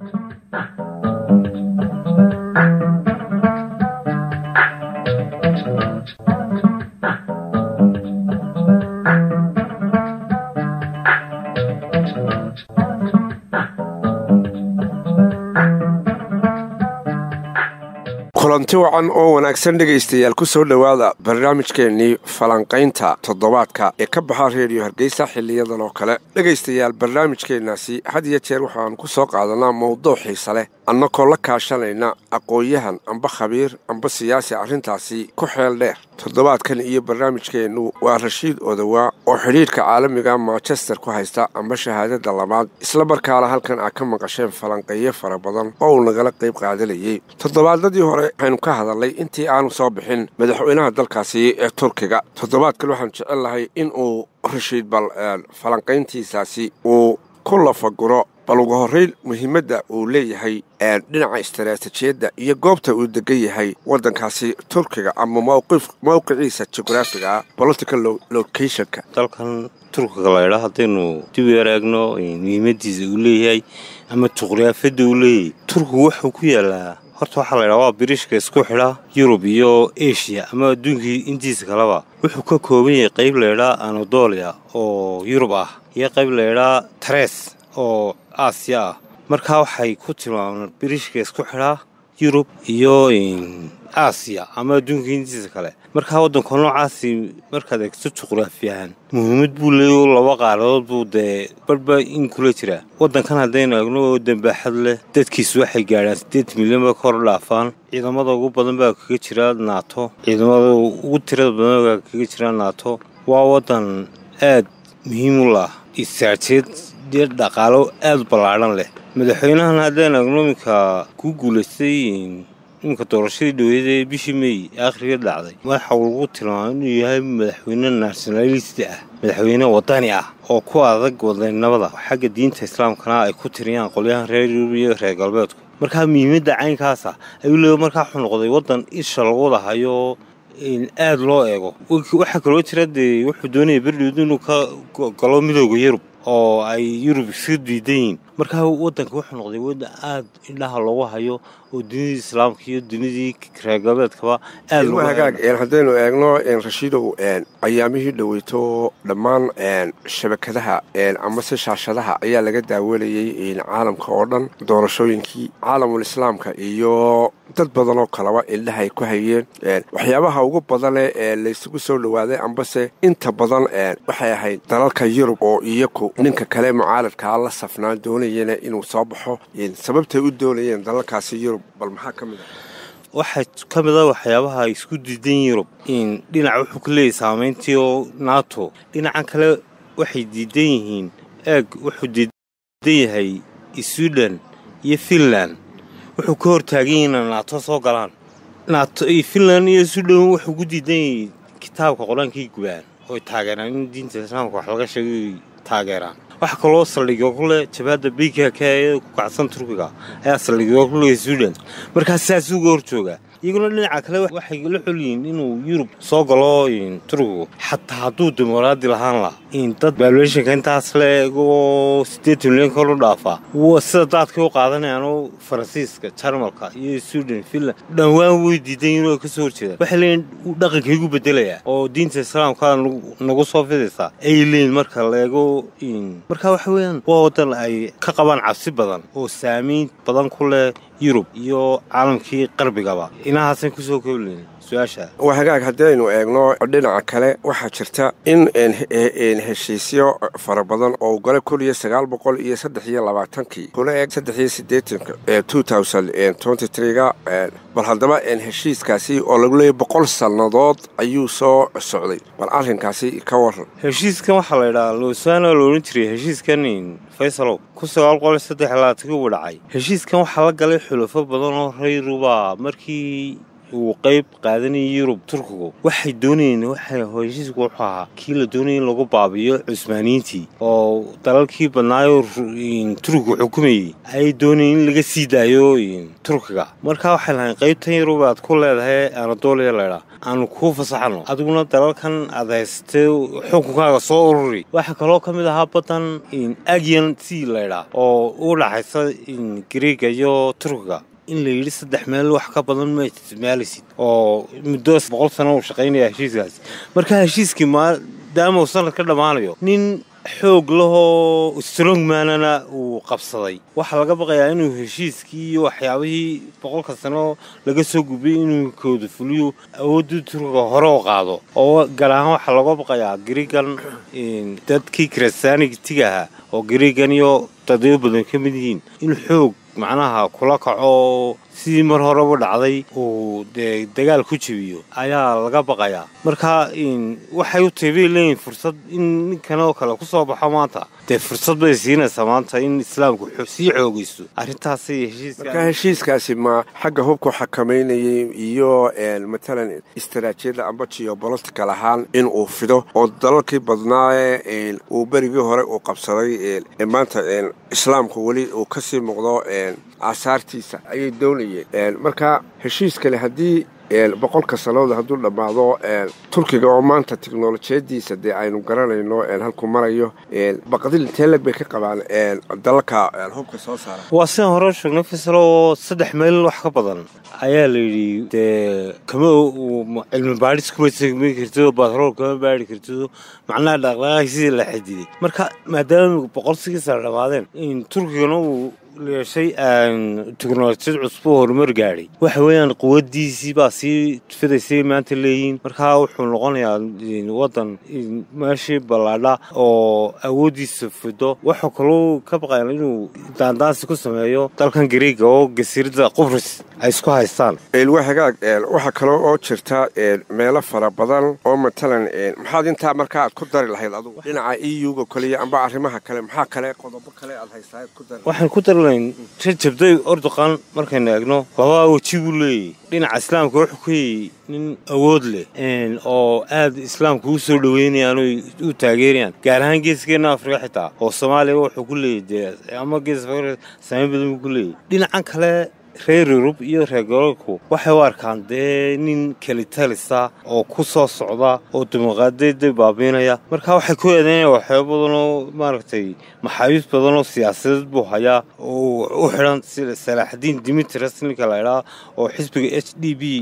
kulanti wacan oo wanaagsan dhegaystayaal ku soo dhowaada barnaamijkeennii falanqaynta toddobaadka ee ka baxa reediyo hargeysa xiliyadan oo kale dhegaystayaal barnaamijkeennaasi had iyo jeer waxaanu ku soo qaadanaa mowduuc xiise leh annagoo la kaashanayna aqoon-yahan amba khabiir amba siyaasi arrintaasi ku xeel dheer toddobaadkan iyo barnaamijkeennu waa rashiid odowaa oo xidhiidhka caalamiga manchester ku haysta amba shahaadada labaad isla markaana halkan aad ka maqasheen falanqeeyo fara badan oo uu nagala qayb qaadanayay toddobaadadii hore waxaynu ka hadalnay intii aanu soo bixin madaxweynaha dalkaasi ee turkiga toddobaadkan waxaan jecel lahay in uu rashiid bal falanqayntiisaasi uu ku lafaguro bal ugu horrayn muhiimadda uu leeyahay dhinaca istaraatijiyadda iyo goobta uu degan yahay waddankaasi turkiga ama mowqiciisa jugraafiga political locationka dalkan turkiga laydhaa haddaynu dib u ereegno muhiimadiisa uu leeyahay ama juqraafiyadda uu leeyahay turkigu wuxuu ku yaalaa horta waxaa laydhaha waa biriishka isku xidha yurub iyo eshiya ama adduunkii intiisa kaleba wuxuu ka kooban yahay qayb laydhaa anadolia oo yurub ah iyo qayb laydhaa tares oo aasiya ah markaa waxay ku tilmaamaan biriishka isku xidhaa yurub iyo aasiya ama adduunka intiisa kale markaa waddanka noocaasi markaad eegto juqraafiyahan muhiimad buu leeyo laba qaaradood buu dee barba in kula jiraa waddankan haddaynu eegno oo dambaaxad leh dadkiisu waxay gaadhaan siddeed milyan ba kor dhaafaan ciidamada ugu badan baa kaga jira naato ciidamada ugu tirada badan baa kaga jira naato waa waddan aad muhiim u lah istaraatiijiyad dee dhaqaalo aad ballaadhan leh madaxweynahan haddaan eegno iminka ku guulaystay iminka doorashadii dhaweyd ee bishii mey akhriga dhacday waxa uu lagu tilmaamay inuu yahay madaxweyne nationalist ah madaxweyne wadani ah oo ku adag wadaynimada xagga diinta islaamkana ay ku tiriyaan qolyahan reer yurub iyo reer galbeedku markaa muhiimadda caynkaasa ayuu leeya markaa wuxuu noqday waddan isha lagu wadahayo aad loo eego waxaa kaloo jira dee wuxuu doonaya berdhowd inuu ka galo midooda yurub oo ay yurub iska diidan yihiin markaa waddanka wuxuu noqday waddan aad indhaha loogu hayo oo dunidii islaamka iyo dunidii reer galbeedkaba aad hagaag haddaynu eegno rashiidow ayaamihii dhoweyto dhammaan shabakadaha amase shaashadaha ayaa laga daawanayey caalamka oo dhan doorashooyinkii caalamul islaamka iyo dad badan oo kaleba indhaha ay ku hayeen waxyaabaha ugu badane ee laysugu soo dhowaaday ambase inta badan waxay ahayd dalalka yurub oo iyaku ninka kale mucaaradkaa la safnaan doonayana inuu soo baxo sababtay u doonayeen dalalkaasi yurub bal maxaa ka mid ah waxaa ka mid a waxyaabaha isku diidan yurub dhinac wuxuu ka leeyahy saamayntii oo nato dhinacan kale waxay diidan yihiin eeg wuxuu diidan yahay swiden iyo finland wuxuu ka hortaagan yahi ina naato soo galaan nato finland iyo swiden wuxuu ku diidan yahay kitaabka qor-aankay gubaan ooy taageeraan in diinta islaamka wax laga sheegay taageeraan waxaa kaloo saldhigyo ku leh jabhadda bkk ee ku kacsan turkiga ayaa saldhigyo ku leh swiden markaas saas uga hor jooga iyaguna dhinaca kale waxay la xolyihiin inuu yurub soo galo turkigu xataa hadduu dimuqraadi lahaan laha dad baalueshinka intaas le eegoo siddeetan milyan kor u dhaafaa sida daadkay u qaadanayaanoo faransiiska jarmalka iyo swiden finland dhowaan way diidan yihin oo ka soo horjeedaan waxay leeyiin dhaqankaygu bedelayaa oo diinta islaamka nagu soo fidaysaa ay leeyiin marka la eego marka waxa weeyaan waa waddan ay ka qabaan cabsi badan oo saamayn badan ku leh yurub iyo caalamkii qarbigaba inahaasan kusoo koobleyn su-aasha waa hagaag haddaynu eegno dhinaca kale waxaa jirta in heshiisyo fara badan oo gole kun iyo sagaal boqol iyo saddex iyo labaatankii kuna eeg saddex iyo siddeetanka two thousand twenty three-ga bal haddaba heshiiskaasi oo lagu leeyay boqol sannadood ayuu soo socday bal arrinkaasi ka waran heshiiskan waxaa la ydhahaa losaana la odhan jiray heshiiskan faysalow kun sagaal boqol iyo saddex labaatankii uu dhacay heshiiskan waxaa la galay xulafo badan oo rayruba markii uu qayb qaadanayay yurub turkigu waxay doonayeen waxay heshiisku wuxuu ahaa kii la doonayay in lagu baabiyo cusmaaniyiintii oo dalalkii badnaayoo turkigu xukumayey ayay doonayeen in laga sii daayo turkiga markaa waxay lahayn qaybtan yurub aad ku leedahay anadolia laydhaa aanu kuu fasaxno adiguna dalalkan aad haystay xukunkaaga soo ururi waxaa kaloo ka mid ahaa baddan agian sea laydhaa oo u dhaxaysa greega iyo turkiga in la yidhi saddex meel wax ka badan ma isticmaalaysid oo muddo boqol sano uu shaqaynaya heshiiskaasi marka heshiiskii maadaama uu sanad ka dhammaanayo nin xoog lahoo strongmanana uu qabsaday waxaa laga baqayaa inuu heshiiskii iyo waxyaabihii boqolka sano laga soo gubiyey inuu kooda fuliyo awooddii turkiga hore u qaado oo gaar ahaan waxaa laga baqayaa griigan dadkii kristaanigtiga ahaa oo griigan iyo dadyo badan ka mid yihiin in xoog macnaha kula kaco sidii mar horeba dhacday uu dee dagaal ku jebiyo ayaa laga baqayaa marka waxay u tahay bay leeyihin fursad in ninkan oo kale ku soo baxo maanta dee fursad bay siinaysaa maanta in islaamku sii xoogaysto arrintaasay heshiismarka heshiiskaasi ma xagga hubku xakamaynayay iyo matalan istaraatiijiyadda amba geobolitical ahaan in uu fido oo dalalkii badnaaye uu berigii hore uu qabsaday maanta islaamku weli uu kasii muuqdo aasaartiisa ayay doonayeen marka heshiiskale haddii boqolka sannadood hadduu dhammaado turkiga oo maanta teknolojiyadiisa dee aynu garanayno halkuu marayo baqdil inteeleg bay ka qabaan dalalka hubka soo saara waa sidaan hore sheegnay faysal oo saddex meel wax ka badan ayaa la yidhi dee kama cilmi baadhis kuma segmi kartido batrool kama baadhi kartido macnaha dhaqdhaqaaqi sidii la xadiday marka maadaama boqol sigiisa la dhammaadeen turkigana uu yeeshay teknolojiyad cusub oo horumar gaadhay waxa weeyaan quwadiisii baa sii fidaysay maanta leeyihiin markaa wuxuu noqonayaa waddan meeshii ballaadha oo awooddiisa fido waxuu kaloo ka baqayan inuu daandaansi ku sameeyo dalkan gariega oo gasiirada qubris ay isku haystaan waa hagaag waxaa kaloo oo jirta meelo fara badan oo matalan maxaad intaa markaa aad ku dari lahayd adugu dhinaca e u-ga kaliya amba arrimaha kale maxaa kale qodobo kale aad haysaa ku dari waxaan ku dari lahayn rajabday ordoqan markaynu eegno labaa weji buu leeyahy dhinaca islaamka wuxuu ku yayy nin awood leh oo aad islaamka u soo dhoweynayaan oo u taageerayaan gaar ahaan geeskeenna afrika xitaa oo soomaaliya wuxuu ku leeyahy dee ama gees afrika saameyn badan buu ku leeyahy dhinacan kale reer yurub iyo reer gobolku waxay u arkaan dee nin kelitalisa oo ku soo socda oo dimuqraadiyadda baabiinaya marka waxay ku eedeynaya waxyaaba badan oo maaragtay maxaabiis badan oo siyaasadeed buu hayaa oo u xidhan sida salaaxadiin dimitris ninka la idhaa oo xisbiga h d b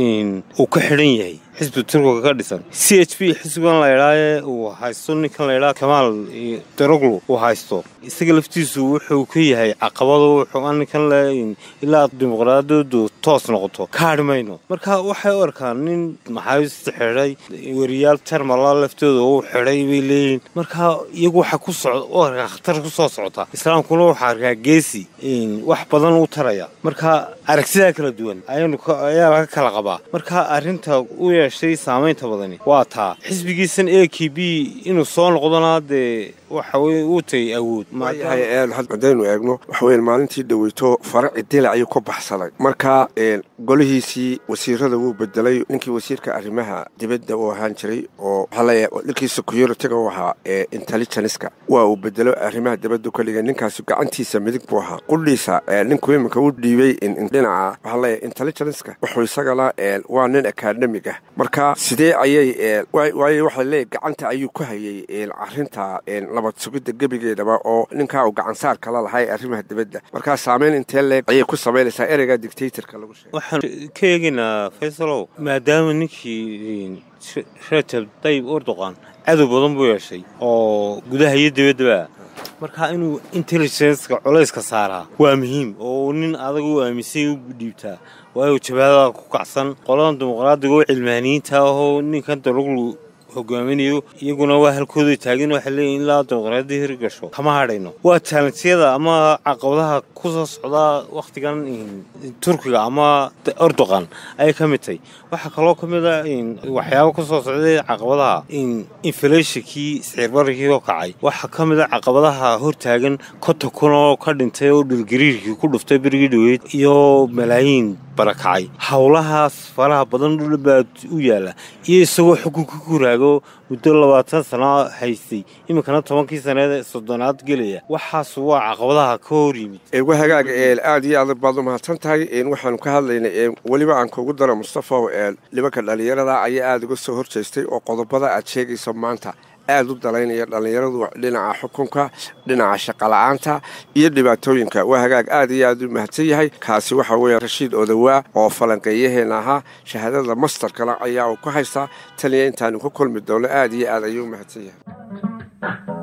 uu ka xidhan yahay xisbi turkiga ka dhisan c h b xisbigan la idhaaye uu haysto ninkan la idhaa kamaal daroglu uu haysto isaga laftiisu wuxuu ka yahay caqabado wuxuu ninkan le ilaa dimuqraadiyadu toos noqoto ka hadhi mayno marka waxay u arkaan nin maxaabiista xidhay weriyaal termala laftooda u xidhay bay leeyihin marka iyagu waxa ku socda u arkaa khatar ku soo socota islaamkuna waxaa arkaa geesi wax badan u taraya marka aragsidaa kala duwan ayaa laga kala qabaa marka arrinta u yeeshay saamaynta badani waa taa xisbigiisan a k b inuu soo noqdona dee waxa weye uu tagay awood haddaynu eegno waxaweya maalintii dhaweyto faraci dilac ayuu ka baxsaday marka golihiisii wasiirada wuu bedelay ninkii wasiirka arrimaha dibadda uu ahaan jiray oo waxaa leeyahay ninkii security-ga u ahaa ee intelligenska waa uu bedelo arrimaha dibadda keliga ninkaasi gacantiisa midig buu ahaa qudhiisa ninku iminka u dhiibay dhinaca waxaa leeyahay intelligenska wuxuu isagana waa nin academig ah marka sidee ayay waayo waxaa leeyahay gacanta ayuu ku hayay arrinta nabad sugidda gebigeedaba oo ninkaa uu gacansaar kala lahay arrimaha dibadda markaa saameyn intee leeg ayay ku samaynaysaa ereyga dictatorka lagu sheegay waxaan ka eegaynaa faysalow maadaama ninkii rajab dayib erdoqan cadow badan buu yeeshay oo gudaha iyo dibaddaba marka inuu intelligenceka culayska saaraa waa muhiim oo nin adag u aaminsay u dhiibtaa waayo jabaadada ku kacsan qoladan dimuqraadiga oo cilmaaniyiinta ahoo ninkan daruglu hogaaminayo iyaguna waa halkooda taagin waxay leeyihin ilaa dimuqraadiyadda hirgasho kama hadhayno waa jaalansyada ama caqabadaha ku soo socdaa wakhtigan turkiga ama erdoqan ayay ka mid tahay waxaa kaloo ka mid a waxyaaba ku soo socday caqabadaha inflationkii siciirbararkii oo kacay waxaa ka mid a caqabadaha hortaagan konta kun oo ka dhintay oo dhulgariirkii ku dhuftay berigii dhoweyd iyo malaayiin barakacay howlahaas faraha badan dhulbaa u yaalla iyo isagoo xukunka ku raago muddo labaatan sana haystay iminkana tobankii saneed soddonaad gelaya waxaas waa caqabadaha ka hor yimid ewa hagaaga eel aad iyo aad baad u mahadsan tahay waxaanu ka hadlaynay weliba aan kuugu daro mustafaw eel nimanka dhallinyarada ayaa aada uga soo horjeestay oo qodobada aad sheegayso maanta aada u dalaynaya dhallinyaradu dhinaca xukunka dhinaca shaqala-aanta iyo dhibaatooyinka waa hagaag aad iyo aad u mahadsan yahay kaasi waxa weeye rashiid odawaa oo falanqeeyaheena ahaa shahaadada mastarkana ayaa uu ku haystaa taliya intaanu ku kulmi doono aad iyo aad ayuu u mahadsan yahay